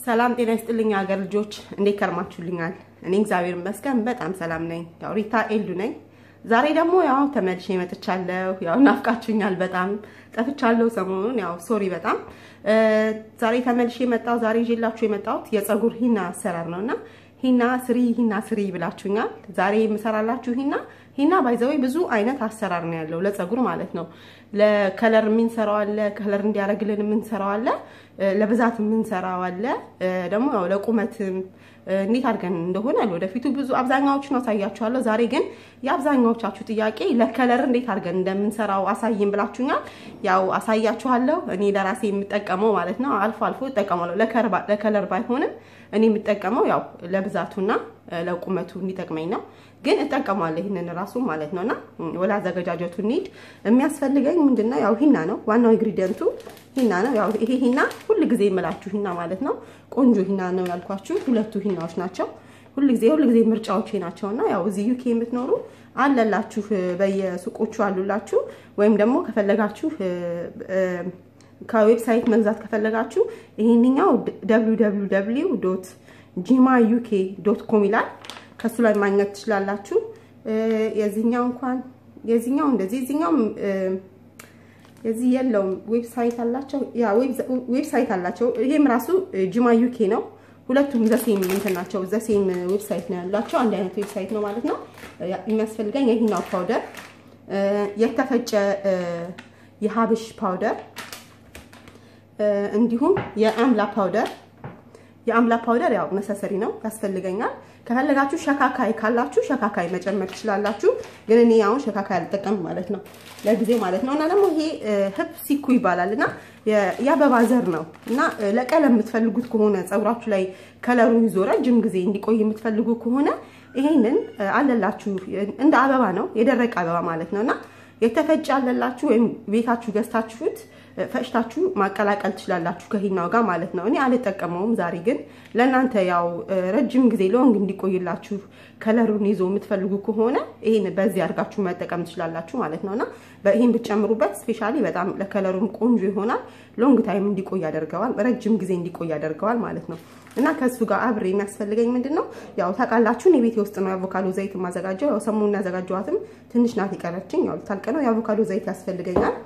ሰላም ጤና ይስጥልኝ ሀገር ልጆች፣ እንዴት ከርማችሁልኛል? እኔ እግዚአብሔር ይመስገን በጣም ሰላም ነኝ። ያው ሪታ ኤልዱ ነኝ። ዛሬ ደግሞ ያው ተመልሼ መጥቻለሁ። ያው ናፍቃችሁኛል፣ በጣም ጠፍቻለሁ ሰሞኑን። ያው ሶሪ በጣም ዛሬ ተመልሼ መጣሁ። ዛሬ ይዤላችሁ የመጣሁት የፀጉር ሂና አሰራር ነውና ሂና ስሪ ሂና ስሪ ብላችሁኛል። ዛሬ የምሰራላችሁ ሂና ሂና ባይዘወይ ብዙ አይነት አሰራር ነው ያለው ለፀጉር ማለት ነው። ለከለር የምንሰራው አለ፣ ከለር እንዲያደርግልን የምንሰራው አለ፣ ለብዛት የምንሰራው አለ፣ ደግሞ ያው ለቁመትም እንዴት አድርገን እንደሆነ ወደፊቱ ብዙ አብዛኛዎቹን አሳያችኋለሁ። ዛሬ ግን የአብዛኛዎቻችሁ ጥያቄ ለከለር እንዴት አድርገን እንደምንሰራው አሳይም ብላችሁኛል። ያው አሳያችኋለሁ። እኔ ለራሴ የምጠቀመው ማለት ነው አልፎ አልፎ እጠቀማለሁ። ለከለር ባይሆንም እኔ የምጠቀመው ያው ለብዛቱና ለቁመቱ እንዲጠቅመኝ ነው። ግን እጠቀማለሁ ይህንን ራሱ ማለት ነውና ወደ አዘገጃጀቱ እንሂድ። የሚያስፈልገኝ ምንድነው? ያው ሂና ነው ዋናው ኢንግሪዲየንቱ ሂና ነው። ያው ይሄ ሂና ሁል ጊዜ የምላችሁ ሂና ማለት ነው። ቆንጆ ሂና ነው ያልኳችሁ ሁለቱ ሂናዎች ናቸው። ሁል ጊዜ ሁል ጊዜ ምርጫዎቼ ናቸውና ያው እዚህ ዩኬ የምትኖሩ አለላችሁ በየሱቆቹ አሉላችሁ። ወይም ደግሞ ከፈለጋችሁ ከዌብሳይት መግዛት ከፈለጋችሁ ይሄንኛው www ዶት ጂማ ዩኬ ዶት ኮም ይላል። ከሱ ላይ ማግኘት ትችላላችሁ። የዚህኛው እንኳን የዚህኛው እንደዚህ የዚህኛው የዚህ የለውም ዌብሳይት አላቸው። ያ ዌብሳይት አላቸው። ይሄም ራሱ ጂማ ዩኬ ነው። ሁለቱም ዘሴም እንትን ናቸው። ዘሴም ዌብሳይት ነው ያላቸው። አንድ አይነት ዌብሳይት ነው ማለት ነው። የሚያስፈልገኝ የሂናው ፓውደር፣ የተፈጨ የሀብሽ ፓውደር እንዲሁም የአምላ ፓውደር የአምላ ፓውደር ያው ነሰሰሪ ነው ያስፈልገኛል። ከፈለጋችሁ ሸካካይ ካላችሁ ሸካካይ መጨመር ትችላላችሁ። ግን እኔ አሁን ሸካካይ አልጠቀምም ማለት ነው ለጊዜው ማለት ነው። እና ደግሞ ይሄ ህብ ሲኩ ይባላል እና የአበባ ዘር ነው እና ለቀለም የምትፈልጉት ከሆነ ፀጉራችሁ ላይ ከለሩ ይዞ ረጅም ጊዜ እንዲቆይ የምትፈልጉ ከሆነ ይሄንን አለላችሁ። እንደ አበባ ነው የደረቀ አበባ ማለት ነው እና የተፈጨ አለላችሁ ወይም ቤታችሁ ገዝታችሁት ፈጭታችሁ ማቀላቀል ትችላላችሁ ከሂናው ጋር ማለት ነው። እኔ አልጠቀመውም ዛሬ ግን ለእናንተ ያው ረጅም ጊዜ ሎንግ እንዲቆይላችሁ ከለሩን ይዞ የምትፈልጉ ከሆነ ይሄን በዚህ አድርጋችሁ መጠቀም ትችላላችሁ ማለት ነውና ይሄን ብትጨምሩበት ስፔሻሊ በጣም ለከለሩም ቆንጆ ይሆናል። ሎንግ ታይም እንዲቆይ ያደርገዋል፣ ረጅም ጊዜ እንዲቆይ ያደርገዋል ማለት ነው። እና ከሱ ጋር አብሬ የሚያስፈልገኝ ምንድን ነው ያው ታውቃላችሁ፣ እኔ ቤቴ ውስጥ ነው የአቮካዶ ዘይት የማዘጋጀው። ያው ሰሞኑን ያዘጋጀኋትም ትንሽ ናት የቀረችኝ። ያው ታልቀ ነው የአቮካዶ ዘይት ያስፈልገኛል።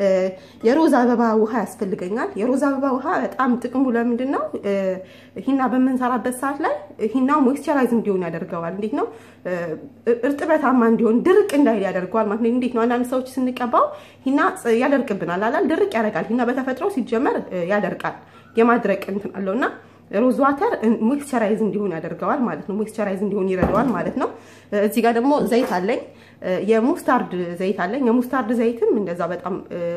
የሮዝ አበባ ውሃ ያስፈልገኛል። የሮዝ አበባ ውሃ በጣም ጥቅሙ ለምንድን ነው? ሂና በምንሰራበት ሰዓት ላይ ሂናው ሞይስቸራይዝ እንዲሆን ያደርገዋል። እንዴት ነው? እርጥበታማ እንዲሆን ድርቅ እንዳይል ያደርገዋል ማለት ነው። እንዴት ነው? አንዳንድ ሰዎች ስንቀባው ሂና ያደርቅብናል አላል? ድርቅ ያደርጋል። ሂና በተፈጥሮ ሲጀመር ያደርቃል፣ የማድረቅ እንትን አለውና ሮዝ ዋተር ሞይስቸራይዝ እንዲሆን ያደርገዋል ማለት ነው። ሞይስቸራይዝ እንዲሆን ይረዳዋል ማለት ነው። እዚህ ጋር ደግሞ ዘይት አለኝ፣ የሙስታርድ ዘይት አለኝ። የሙስታርድ ዘይትም እንደዛ በጣም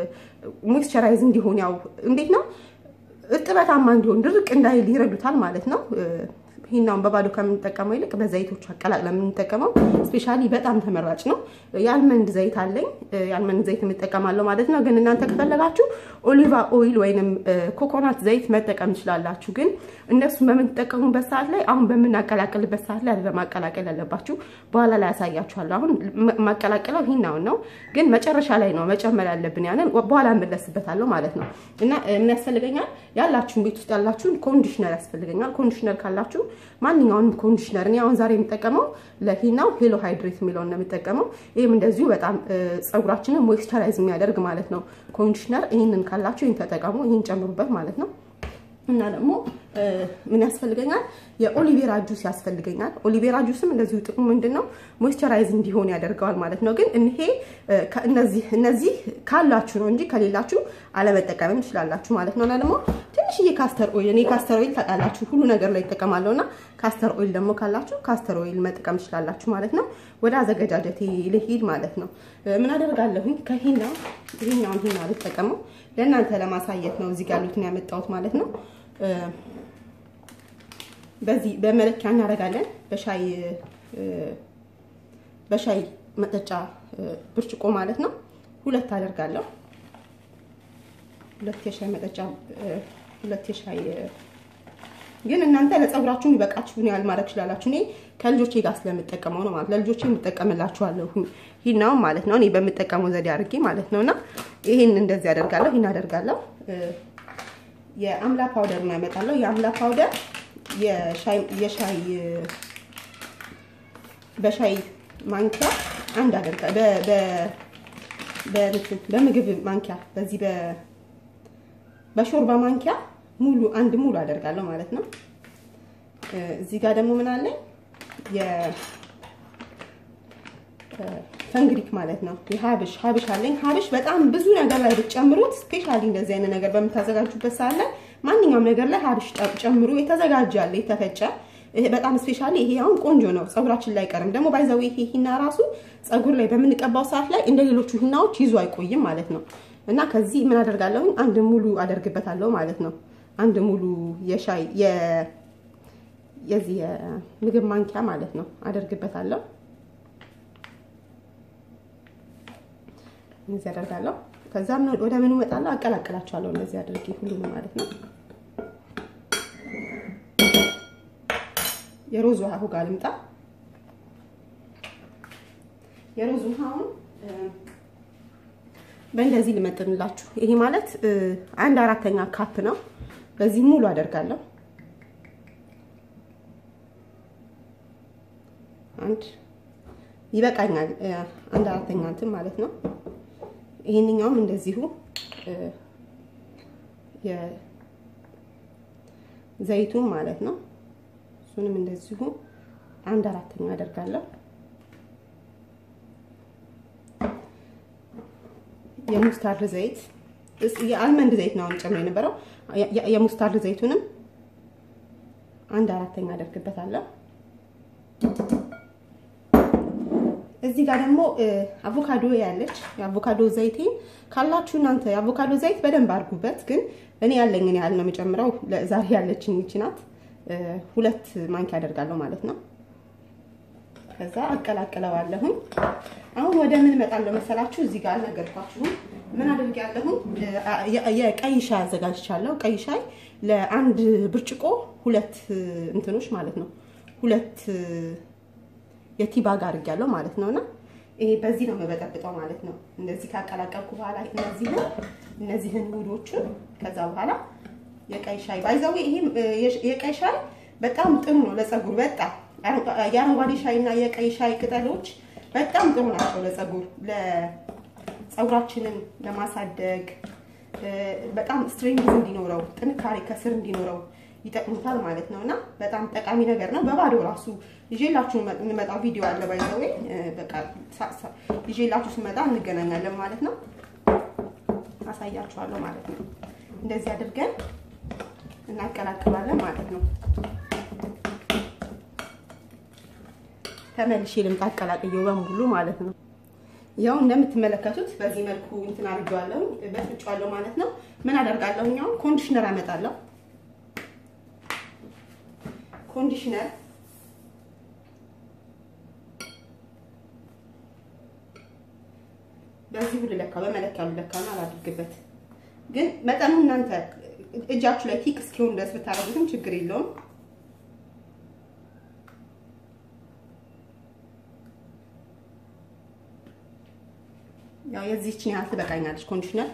ሞይስቸራይዝ እንዲሆን ያው እንዴት ነው እርጥበታማ እንዲሆን ድርቅ እንዳይል ይረዱታል ማለት ነው። ሂናውን በባዶ ከምንጠቀመው ይልቅ በዘይቶቹ አቀላቅለን የምንጠቀመው ስፔሻሊ በጣም ተመራጭ ነው። የአልመንድ ዘይት አለኝ። የአልመንድ ዘይት የምጠቀማለሁ ማለት ነው። ግን እናንተ ከፈለጋችሁ ኦሊቫ ኦይል ወይንም ኮኮናት ዘይት መጠቀም ትችላላችሁ። ግን እነሱን በምትጠቀሙበት ሰዓት ላይ አሁን በምናቀላቅልበት ሰዓት ላይ አይደለም ማቀላቀል ያለባችሁ። በኋላ ላይ ያሳያችኋለሁ። አሁን ማቀላቀለው ሂናውን ነው፣ ግን መጨረሻ ላይ ነው መጨመር ያለብን። ያንን በኋላ እመለስበታለሁ ማለት ነው። እና ምን ያስፈልገኛል? ያላችሁን ቤት ውስጥ ያላችሁን ኮንዲሽነር ያስፈልገኛል። ኮንዲሽነር ካላችሁ ማንኛውንም ኮንዲሽነር እኔ አሁን ዛሬ የምጠቀመው ለሂናው ሄሎ ሃይድሬት የሚለውን ነው የምጠቀመው። ይህም እንደዚሁ በጣም ፀጉራችንን ሞይስቸራይዝ የሚያደርግ ማለት ነው ኮንዲሽነር። ይህንን ካላችሁ ይህን ተጠቀሙ፣ ይህን ጨምሩበት ማለት ነው። እና ደግሞ ምን ያስፈልገኛል? የኦሊቬራ ጁስ ያስፈልገኛል። ኦሊቬራ ጁስም እንደዚሁ ጥቅሙ ምንድን ነው? ሞይስቸራይዝ እንዲሆን ያደርገዋል ማለት ነው። ግን ይሄ እነዚህ እነዚህ ካላችሁ ነው እንጂ ከሌላችሁ አለመጠቀምም ትችላላችሁ ማለት ነው። እና ደግሞ ትንሽዬ ካስተር ኦይል እኔ ካስተር ኦይል ታውቃላችሁ ሁሉ ነገር ላይ ይጠቀማለሁ እና ካስተር ኦይል ደግሞ ካላችሁ ካስተር ኦይል መጠቀም ትችላላችሁ ማለት ነው። ወደ አዘገጃጀቴ ልሂድ ማለት ነው። ምን አደርጋለሁኝ? ከሂናው ይሄኛውን ሂና ልጠቀመው ለእናንተ ለማሳየት ነው እዚህ ጋር ያሉትን ያመጣሁት ማለት ነው። በዚህ በመለኪያ እናደርጋለን። በሻይ በሻይ መጠጫ ብርጭቆ ማለት ነው። ሁለት አደርጋለሁ። ሁለት የሻይ መጠጫ ሁለት የሻይ ግን እናንተ ለፀጉራችሁ የሚበቃችሁን ያህል ማድረግ ትችላላችሁ። እኔ ከልጆቼ ጋር ስለምጠቀመው ነው ማለት ለልጆቼ የምጠቀምላችኋለሁ ሂናውን ማለት ነው። እኔ በምጠቀመው ዘዴ አድርጌ ማለት ነው። እና ይሄን እንደዚህ አደርጋለሁ፣ ይሄን አደርጋለሁ። የአምላ ፓውደር ነው ያመጣለሁ። የአምላ ፓውደር የሻይ በሻይ ማንኪያ አንድ አደርጋ በምግብ ማንኪያ በዚህ በሾርባ ማንኪያ ሙሉ አንድ ሙሉ አደርጋለሁ ማለት ነው። እዚህ ጋር ደግሞ ምን አለኝ ፈንግሪክ ማለት ነው። የሀብሽ ሀብሽ አለኝ። ሀብሽ በጣም ብዙ ነገር ላይ ብትጨምሩት ስፔሻሊ እንደዚህ አይነት ነገር በምታዘጋጁበት ሰዓት ላይ ማንኛውም ነገር ላይ ሀብሽ ጨምሩ። የተዘጋጀ አለ የተፈጨ በጣም ስፔሻሊ ይሄ አሁን ቆንጆ ነው፣ ፀጉራችን ላይ ቀርም ደግሞ ባይዘው ይሄ ሂና ራሱ ፀጉር ላይ በምንቀባው ሰዓት ላይ እንደ ሌሎቹ ሂናዎች ይዞ አይቆይም ማለት ነው። እና ከዚህ ምን አደርጋለሁ? አንድ ሙሉ አደርግበታለሁ ማለት ነው። አንድ ሙሉ የሻይ የዚህ የምግብ ማንኪያ ማለት ነው አደርግበታለሁ። እንደዚህ አደርጋለሁ። ከዛም ወደ ምኑ እመጣለሁ፣ አቀላቅላቸዋለሁ እንደዚህ አድርጌ ሁሉንም ማለት ነው። የሮዝ ውሃ ጋር ልምጣ። የሮዝ ውሃውን በእንደዚህ ልመጥንላችሁ። ይሄ ማለት አንድ አራተኛ ካፕ ነው። በዚህ ሙሉ አደርጋለሁ። አንድ ይበቃኛል። አንድ አራተኛ እንትን ማለት ነው። ይሄንኛውም እንደዚሁ የዘይቱን ማለት ነው። እሱንም እንደዚሁ አንድ አራተኛ አደርጋለሁ። የሙስታርድ ዘይት የአልመንድ ዘይት ነው ጨምሮ የነበረው። የሙስታርድ ዘይቱንም አንድ አራተኛ አደርግበታለሁ። እዚህ ጋር ደግሞ አቮካዶ ያለች የአቮካዶ ዘይቴን ካላችሁ እናንተ የአቮካዶ ዘይት በደንብ አድርጉበት። ግን እኔ ያለኝን ያህል ነው የምጨምረው። ዛሬ ያለችኝ ይቺ ናት። ሁለት ማንኪያ አደርጋለሁ ማለት ነው። ከዛ አቀላቅለዋለሁኝ። አሁን ወደ ምን እመጣለሁ መሰላችሁ? እዚህ ጋር ነገርኳችሁም ምን አድርጌያለሁኝ? የቀይ ሻይ አዘጋጅቻለሁ። ቀይ ሻይ ለአንድ ብርጭቆ ሁለት እንትኖች ማለት ነው ሁለት የቲባግ አድርጌያለሁ ማለት ነውና ይሄ በዚህ ነው የምበጠብጠው ማለት ነው። እንደዚህ ካቀላቀልኩ በኋላ እነዚህን እነዚህን ውዶቹን ከዛ በኋላ የቀይ ሻይ ባይዛው ይሄ የቀይ ሻይ በጣም ጥሩ ነው ለፀጉር። በጣም የአረንጓዴ ሻይ እና የቀይ ሻይ ቅጠሎች በጣም ጥሩ ናቸው ለፀጉር፣ ለፀጉራችንን ለማሳደግ በጣም ስትሬንግዝ እንዲኖረው ጥንካሬ ከስር እንዲኖረው ይጠቅሙታል ማለት ነው እና በጣም ጠቃሚ ነገር ነው። በባዶ ራሱ ይዤላችሁ እንመጣው ቪዲዮ አለ ባይዘዌ በቃ ይዤላችሁ ስመጣ እንገናኛለን ማለት ነው። አሳያችኋለሁ ማለት ነው። እንደዚህ አድርገን እናቀላቅላለን ማለት ነው። ተመልሼ ልምጣ አቀላቅየው በሙሉ ማለት ነው። ያው እንደምትመለከቱት በዚህ መልኩ እንትን አድርጌዋለሁ በፍጫዋለሁ ማለት ነው። ምን አደርጋለሁ? እኛው ኮንዲሽነር አመጣለሁ ኮንዲሽነር በዚህ ሁሉ ለካ በመለኪያው ለካ ነው አላድርግበት። ግን መጠኑ እናንተ እጃችሁ ላይ ቲክ እስኪሆን ድረስ ብታደርጉትም ችግር የለውም። ያው የዚህችን ያህል ትበቃኛለች ኮንዲሽነር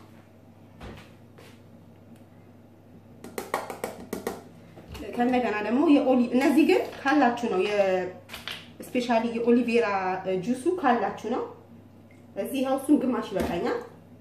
ከእንደገና ደግሞ የኦሊቭ እነዚህ ግን ካላችሁ ነው የስፔሻሊ የኦሊቬራ ጁሱ ካላችሁ ነው። እዚህ ያው እሱን ግማሽ ይበቃኛል።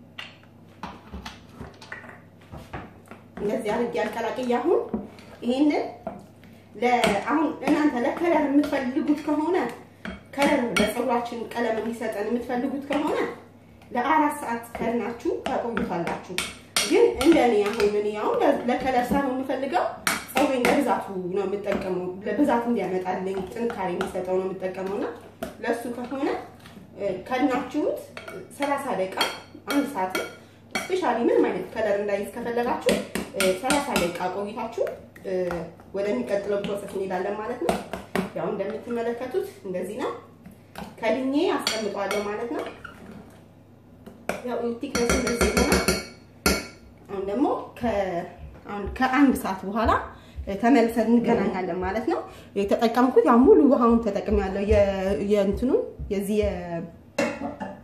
እንደዚህ አድርጌ አቀላቅዬ አሁን ይሄንን አሁን እናንተ ለከለር የምትፈልጉት ከሆነ ከለር ለፀጉራችን ቀለም እንዲሰጠን የምትፈልጉት ከሆነ ለአራት ሰዓት ከናችሁ ታቆዩታላችሁ። ግን እንደኔ አሁን እኔ አሁን ለከለር ሳይሆን የምፈልገው ፀጉሬን ለብዛቱ ነው የምጠቀመው። ለብዛት እንዲያመጣልኝ ጥንካሬ የሚሰጠው ነው የምጠቀመው እና ለእሱ ከሆነ ከናችሁት ሰላሳ ደቂቃ አንድ ሰዓት ስፔሻሊ ምንም አይነት ከለር እንዳይዝ ከፈለጋችሁ ሰላሳ ደቂቃ ቆይታችሁ ወደሚቀጥለው ፕሮሰስ እንሄዳለን ማለት ነው። ያው እንደምትመለከቱት እንደዚህ ነው። ከድኜ አስቀምጠዋለሁ ማለት ነው። ያው ቲክነሱ እንደዚህ ይሆናል። አሁን ደግሞ ከአንድ ሰዓት በኋላ ተመልሰን እንገናኛለን ማለት ነው። የተጠቀምኩት ያው ሙሉ ውሃውን ተጠቅሜያለሁ። የእንትኑን የዚህ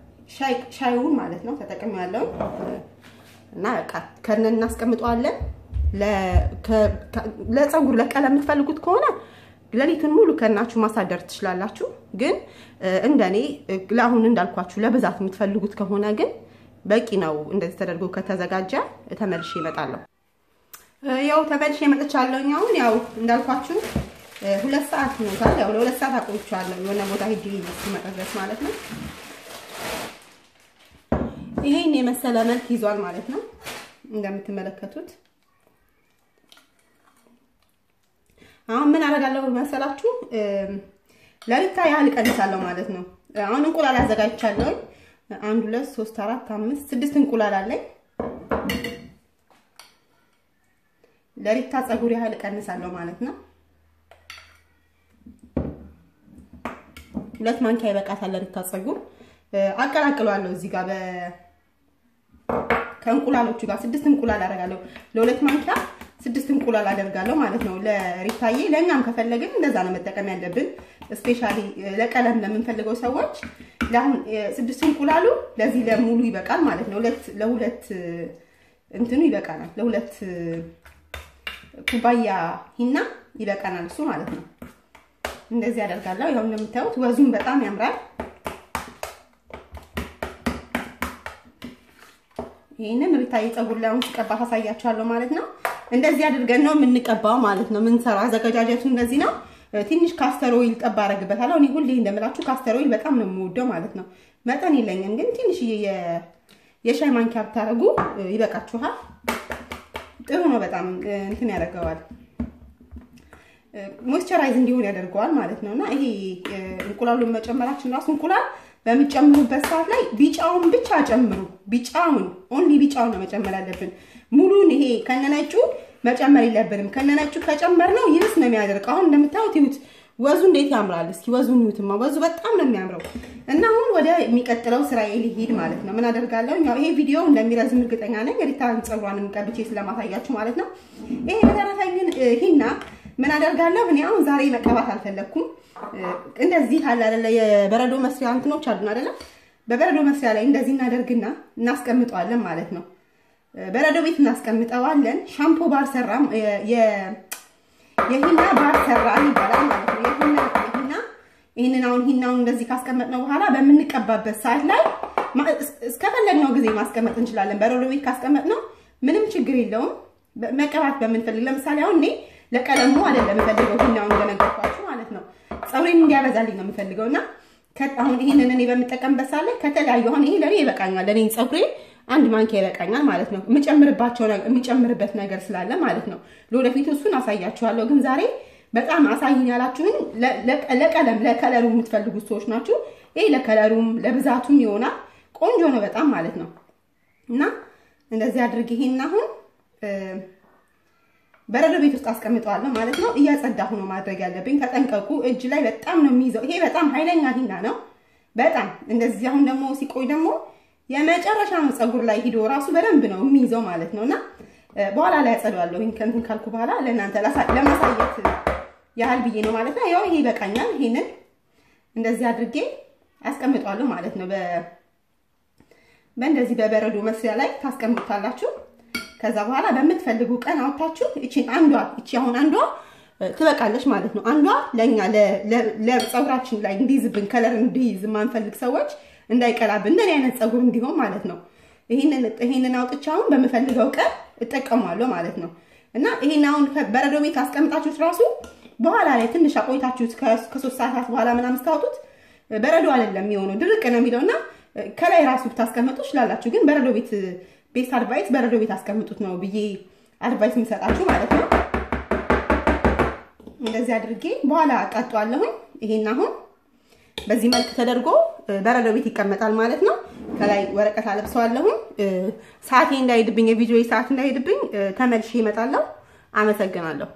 ሻይውን ማለት ነው ተጠቅሜያለሁ እና በቃ ከነን እናስቀምጠዋለን። ለፀጉር ለቀለም የምትፈልጉት ከሆነ ሌሊቱን ሙሉ ከናችሁ ማሳደር ትችላላችሁ። ግን እንደኔ ለአሁን እንዳልኳችሁ ለብዛት የምትፈልጉት ከሆነ ግን በቂ ነው። እንደዚህ ተደርጎ ከተዘጋጀ ተመልሼ እመጣለሁ። ያው ተመልሼ እመጥቻለሁ። አሁን ያው እንዳልኳችሁ ሁለት ሰዓት ሆኖታል። ያው ለሁለት ሰዓት አቆይቻለሁ የሆነ ቦታ ሄጄ እስኪመጣ ድረስ ማለት ነው። ይሄን የመሰለ መልክ ይዟል ማለት ነው እንደምትመለከቱት። አሁን ምን አደርጋለሁ መሰላችሁ? ለሊታ ያህል እቀንሳለሁ ማለት ነው። አሁን እንቁላል አዘጋጅቻለሁ። አንድ ሁለት ሶስት አራት አምስት ስድስት እንቁላል አለኝ። ለሊታ ፀጉር ያህል እቀንሳለሁ ማለት ነው። ሁለት ማንኪያ ይበቃታል ለሊታ ፀጉር። አቀላቅለዋለሁ እዚህ ጋር ከእንቁላሎቹ ጋር ስድስት እንቁላል አደርጋለሁ። ለሁለት ማንኪያ ስድስት እንቁላል አደርጋለሁ ማለት ነው። ለሪታዬ ለእኛም ከፈለግን እንደዛ ነው መጠቀም ያለብን። ስፔሻሊ ለቀለም ለምንፈልገው ሰዎች ለአሁን ስድስት እንቁላሉ ለዚህ ለሙሉ ይበቃል ማለት ነው። ሁለት ለሁለት እንትኑ ይበቃናል። ለሁለት ኩባያ ሂና ይበቃናል እሱ ማለት ነው። እንደዚህ አደርጋለሁ። ያው እንደምታዩት ወዙም በጣም ያምራል። ይህንን ሪታዬ ፀጉር ላይ አሁን ሲቀባ ታሳያችኋለሁ ማለት ነው። እንደዚህ አድርገን ነው የምንቀባው ማለት ነው። የምንሰራው አዘገጃጀቱ እንደዚህ ነው። ትንሽ ካስተር ኦይል ጠብ አደርግበታለሁ። እኔ ሁሌ እንደምላችሁ ካስተር ኦይል በጣም ነው የምወደው ማለት ነው። መጠን የለኝም ግን ትንሽዬ የሻይ ማንኪያ ብታደርጉ ይበቃችኋል። ጥሩ ነው። በጣም እንትን ያደርገዋል፣ ሞይስቸራይዝ እንዲሆን ያደርገዋል ማለት ነው። እና ይሄ እንቁላሉን መጨመራችን ራሱ እንቁላል በምጨምሩበት ሰዓት ላይ ቢጫውን ብቻ ጨምሩ። ቢጫውን ኦንሊ ቢጫውን ነው መጨመር ያለብን። ሙሉን ይሄ ከነነጩ መጨመር የለብንም። ከነነጩ ከጨመርነው ይብስ ነው የሚያደርገው። አሁን እንደምታዩት ይሁት ወዙ እንዴት ያምራል! እስኪ ወዙን ይሁትማ፣ ወዙ በጣም ነው የሚያምረው። እና አሁን ወደ የሚቀጥለው ስራዬ ልሂድ ማለት ነው። ምን አደርጋለሁ? ያው ይሄ ቪዲዮ እንደሚረዝም እርግጠኛ ነኝ። ሪታን ፀጉሯንም ቀብቼ ስለማሳያችሁ ማለት ነው። ይሄ በተረፈ ግን ሂና ምን አደርጋለሁ? እኔ አሁን ዛሬ መቀባት አልፈለግኩም። እንደዚህ አለ አይደለ፣ የበረዶ መስሪያ እንትኖች አሉን አይደለ? በበረዶ መስሪያ ላይ እንደዚህ እናደርግና እናስቀምጠዋለን ማለት ነው። በረዶ ቤት እናስቀምጠዋለን። ሻምፖ ባር ሰራም የሂና ባር ሰራን ይባላል ማለት ነው። የሂና የሂና ይህንን አሁን ሂናውን እንደዚህ ካስቀመጥነው በኋላ በምንቀባበት ሰዓት ላይ እስከፈለግነው ጊዜ ማስቀመጥ እንችላለን። በረዶ ቤት ካስቀመጥነው ምንም ችግር የለውም። መቀባት በምንፈልግ ለምሳሌ አሁን እኔ ለቀለሙ አይደለም የምፈልገው ሂናውን እንደነገርኳችሁ ማለት ነው። ፀጉሬን እንዲያበዛልኝ ነው የምፈልገው እና አሁን ይህንን እኔ በምጠቀምበት ሰዓት ላይ ከተለያዩ አሁን ይሄ ለእኔ ይበቃኛል ለእኔ ፀጉሬ አንድ ማንኪያ ይበቃኛል ማለት ነው። የምጨምርባቸው የምጨምርበት ነገር ስላለ ማለት ነው። ለወደፊቱ እሱን አሳያችኋለሁ። ግን ዛሬ በጣም አሳይኝ ያላችሁን ለቀለም ለከለሩ የምትፈልጉት ሰዎች ናችሁ። ይሄ ለከለሩም ለብዛቱም ይሆናል። ቆንጆ ነው በጣም ማለት ነው። እና እንደዚህ አድርግ ይሄን አሁን በረዶ ቤት ውስጥ አስቀምጠዋለሁ ማለት ነው። እያጸዳሁ ነው ማድረግ ያለብኝ። ተጠንቀቁ። እጅ ላይ በጣም ነው የሚይዘው። ይሄ በጣም ኃይለኛ ሂና ነው። በጣም እንደዚህ አሁን ደግሞ ሲቆይ ደግሞ የመጨረሻ ነው ፀጉር ላይ ሂዶ ራሱ በደንብ ነው የሚይዘው ማለት ነው። እና በኋላ ላይ ያጸደዋለሁ ከእንትን ካልኩ በኋላ ለእናንተ ለማሳየት ያህል ብዬ ነው ማለት ነው። ያው ይሄ ይበቃኛል። ይሄንን እንደዚህ አድርጌ አስቀምጠዋለሁ ማለት ነው። በእንደዚህ በበረዶ መስሪያ ላይ ታስቀምጡታላችሁ። ከዛ በኋላ በምትፈልጉ ቀን አውጥታችሁ እቺን አንዷ እቺ አሁን አንዷ ትበቃለች ማለት ነው። አንዷ ለኛ ለፀጉራችን ላይ እንዲይዝብን ከለር እንዲይዝ የማንፈልግ ሰዎች እንዳይቀላብን እንደኔ አይነት ፀጉር እንዲሆን ማለት ነው። ይሄንን ይሄንን አውጥቼ አሁን በምፈልገው ቀን እጠቀማለሁ ማለት ነው። እና ይሄን አሁን በረዶ ቤት አስቀምጣችሁት ራሱ በኋላ ላይ ትንሽ አቆይታችሁት ከሶስት ሰዓታት በኋላ ምናምን ስታወጡት በረዶ አይደለም የሚሆነው ድርቅ ነው የሚለውና ከላይ ራሱ ብታስቀምጡ ትችላላችሁ። ግን በረዶ ቤት ቤስት አድቫይስ በረዶ ቤት አስቀምጡት ነው ብዬ አድቫይስ የምሰጣችሁ ማለት ነው። እንደዚህ አድርጌ በኋላ አቃጠዋለሁኝ። ይሄን አሁን በዚህ መልክ ተደርጎ በረዶ ቤት ይቀመጣል ማለት ነው። ከላይ ወረቀት አለብሰዋለሁኝ። ሰዓቴ እንዳይሄድብኝ የቪዲዮ ሰዓት እንዳይሄድብኝ ተመልሼ እመጣለሁ። አመሰግናለሁ።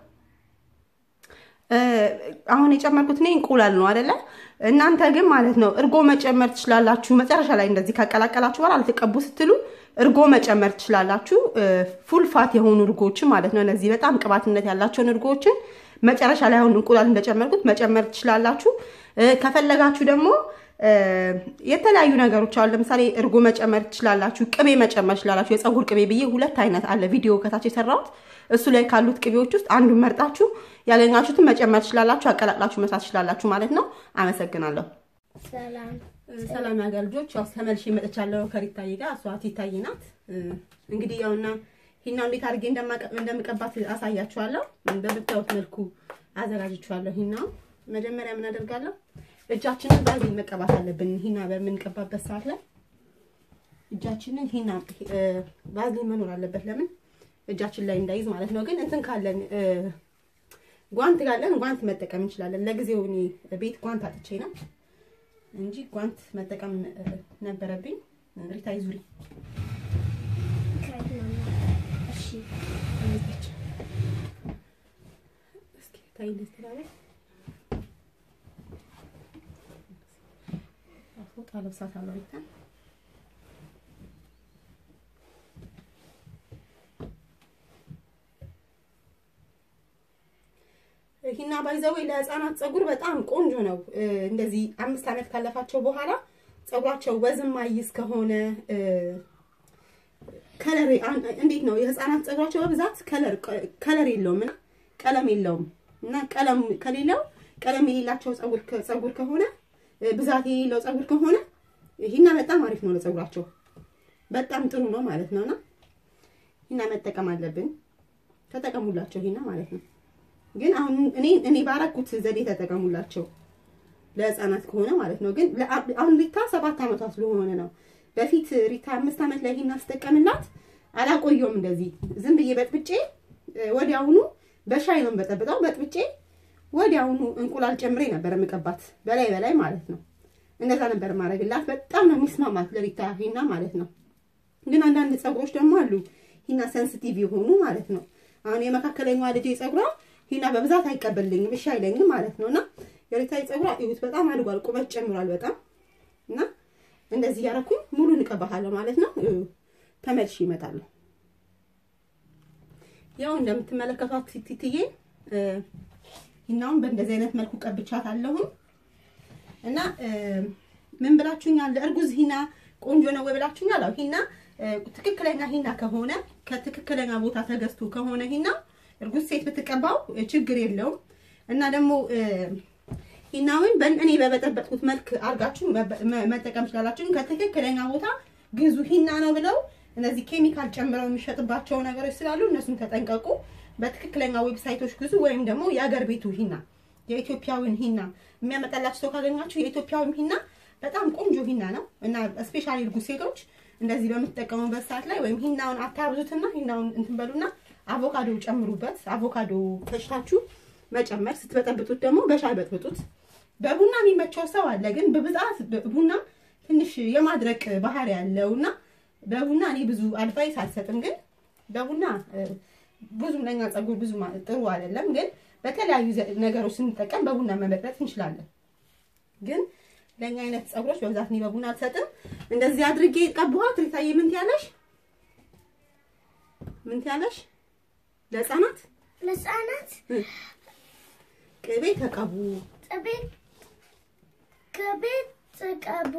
አሁን የጨመርኩት እኔ እንቁላል ነው አይደለ? እናንተ ግን ማለት ነው እርጎ መጨመር ትችላላችሁ። መጨረሻ ላይ እንደዚህ ካቀላቀላችሁ በኋላ አልተቀቡ ስትሉ እርጎ መጨመር ትችላላችሁ። ፉል ፋት የሆኑ እርጎችን ማለት ነው። እነዚህ በጣም ቅባትነት ያላቸውን እርጎችን መጨረሻ ላይ አሁን እንቁላል እንደጨመርኩት መጨመር ትችላላችሁ። ከፈለጋችሁ ደግሞ የተለያዩ ነገሮች አሉ። ለምሳሌ እርጎ መጨመር ትችላላችሁ። ቅቤ መጨመር ትችላላችሁ። የፀጉር ቅቤ ብዬ ሁለት አይነት አለ ቪዲዮ ከታች የሰራሁት እሱ ላይ ካሉት ቅቤዎች ውስጥ አንዱን መርጣችሁ ያገኛችሁትን መጨመር ትችላላችሁ፣ አቀላቅላችሁ መስራት ትችላላችሁ ማለት ነው። አመሰግናለሁ። ሰላም ሰላም ያገር ልጆች፣ ያው ተመልሼ መጥቻለሁ ከሪታዬ ጋር። እሷ ቲታዬ ናት። እንግዲህ ያውና ሂናው እንዴት አድርጌ እንደምቀባት አሳያችኋለሁ። በምታዩት መልኩ አዘጋጅቼዋለሁ። ሂናው መጀመሪያ ምን አደርጋለሁ? እጃችንን ባዝሊን መቀባት አለብን። ሂና በምንቀባበት ሰዓት ላይ እጃችንን ሂና ባዝሊን መኖር አለበት። ለምን እጃችን ላይ እንዳይዝ ማለት ነው። ግን እንትን ካለን ጓንት ካለን ጓንት መጠቀም እንችላለን። ለጊዜው እኔ ቤት ጓንት አጥቼ ነው እንጂ ጓንት መጠቀም ነበረብኝ። ሪታይ ዙሪ እሺ እስኪ ታይ እንደስተላለ ፎጣ ለብሳት አለው ሪታ ሂና ባይዘዌ ለህፃናት ፀጉር በጣም ቆንጆ ነው። እንደዚህ አምስት ዓመት ካለፋቸው በኋላ ፀጉራቸው ወዝም አይዝ ከሆነ ከለር እንዴት ነው የህፃናት ፀጉራቸው በብዛት ከለር ከለር የለውም እና ቀለም የለውም እና ቀለም ከሌለው ቀለም የሌላቸው ፀጉር ፀጉር ከሆነ ብዛት የሌለው ፀጉር ከሆነ ሂና በጣም አሪፍ ነው ለፀጉራቸው በጣም ጥሩ ነው ማለት ነውና ሂና መጠቀም አለብን። ተጠቀሙላቸው ሂና ማለት ነው። ግን አሁን እኔ እኔ ባረኩት ዘዴ ተጠቀሙላቸው ለህፃናት ከሆነ ማለት ነው። ግን አሁን ሪታ ሰባት ዓመቷ ስለሆነ ነው። በፊት ሪታ አምስት ዓመት ላይ ሂና ስጠቀምላት አላቆየውም። እንደዚህ ዝም ብዬ በጥብጬ ወዲያውኑ በሻይ ነው በጠብጠው በጥብጬ ወዲያውኑ እንቁላል ጨምሬ ነበር የምቀባት በላይ በላይ ማለት ነው። እንደዛ ነበር ማድረግላት። በጣም ነው የሚስማማት ለሪታ ሂና ማለት ነው። ግን አንዳንድ ፀጉሮች ደግሞ አሉ ሂና ሴንሲቲቭ የሆኑ ማለት ነው። አሁን የመካከለኛዋ ልጄ ፀጉሯ ሂና በብዛት አይቀበልኝም፣ እሺ አይለኝም ማለት ነውና የሪታይ ፀጉሯ ይሁት በጣም አድጓል፣ ቁመት ጨምሯል በጣም እና እንደዚህ ያረኩኝ ሙሉ እንቀባታለሁ ማለት ነው። ተመልሼ እመጣለሁ። ያው እንደምትመለከቷት ቲቲዬ ሂናውን በእንደዚህ አይነት መልኩ ቀብቻት አለሁኝ እና ምን ብላችሁኛል? ለእርጉዝ ሂና ቆንጆ ነው ወይ ብላችሁኛል? አዎ ሂና ትክክለኛ ሂና ከሆነ ከትክክለኛ ቦታ ተገዝቶ ከሆነ ሂና እርጉዝ ሴት ብትቀባው ችግር የለውም እና ደግሞ ሂናውን እኔ በበጠበጥኩት መልክ አድርጋችሁ መጠቀም ትችላላችሁ። ከትክክለኛ ቦታ ግዙ ሂና ነው ብለው እነዚህ ኬሚካል ጨምረው የሚሸጥባቸው ነገሮች ስላሉ እነሱን ተጠንቀቁ። በትክክለኛ ዌብሳይቶች ግዙ። ወይም ደግሞ የአገር ቤቱ ሂና የኢትዮጵያዊን ሂና የሚያመጣላችሁ ሰው ካገኛችሁ የኢትዮጵያዊ ሂና በጣም ቆንጆ ሂና ነው እና ስፔሻሊ እርጉዝ ሴቶች እንደዚህ በምትጠቀሙበት ሰዓት ላይ ወይም ሂናውን አታብዙትና ሂናውን እንትን በሉና አቮካዶ ጨምሩበት። አቮካዶ ፈጭታችሁ መጨመር፣ ስትበጠብጡት ደግሞ በሻይ በጥብጡት። በቡና የሚመቸው ሰው አለ፣ ግን በብዛት ቡና ትንሽ የማድረቅ ባህሪ ያለውና በቡና እኔ ብዙ አድቫይስ አልሰጥም። ግን በቡና ብዙም ለኛ ፀጉር ብዙ ጥሩ አይደለም። ግን በተለያዩ ነገሮች ስንጠቀም በቡና መበጥበጥ እንችላለን። ግን ለኛ አይነት ፀጉሮች በብዛት እኔ በቡና አልሰጥም። እንደዚህ አድርጌ ቀብኋት። ሪታዬ ምን ትያለሽ? ምን ትያለሽ? ለህፃናት ለህፃናት ቅቤ ተቀቡ። ቅቤ ቅቤ ተቀቡ።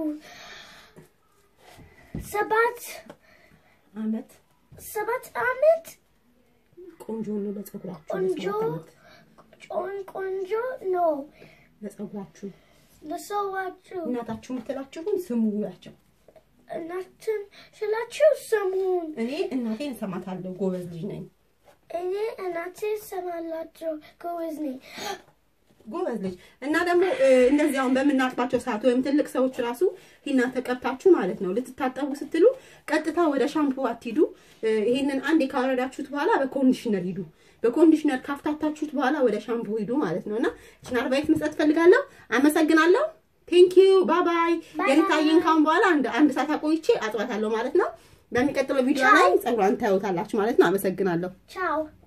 ሰባት አመት ሰባት አመት ቆንጆ ነው ለፀጉራችሁ። ቆንጆ ጮን ቆንጆ ነው ለፀጉራችሁ ለሰዋችሁ እናታችሁ የምትላችሁን ስሙ ያቸው። እናትን ስላችሁ ስሙን። እኔ እናቴን እሰማታለሁ፣ ጎበዝ ልጅ ነኝ። እኔ እናቴ ሰማላችሁ ጎበዝ ነኝ። ጎበዝ ልጅ እና ደግሞ እንደዚህ አሁን በምናጥባቸው ሰዓት ወይም ትልቅ ሰዎች ራሱ ሂና ተቀብታችሁ ማለት ነው ልትታጠቡ ስትሉ ቀጥታ ወደ ሻምፑ አትሂዱ። ይሄንን አንዴ ካወረዳችሁት በኋላ በኮንዲሽነር ሂዱ። በኮንዲሽነር ካፍታታችሁት በኋላ ወደ ሻምፑ ሂዱ ማለት ነውና እችን አድቫይስ መስጠት ፈልጋለሁ። አመሰግናለሁ። ቴንክ ዩ ባባይ። የሪታዬን ካሁን በኋላ አንድ አንድ ሰዓት አቆይቼ አጥባታለሁ ማለት ነው። በሚቀጥለው ቪዲዮ ላይ ፀጉሯን ታዩታላችሁ ማለት ነው። አመሰግናለሁ። ቻው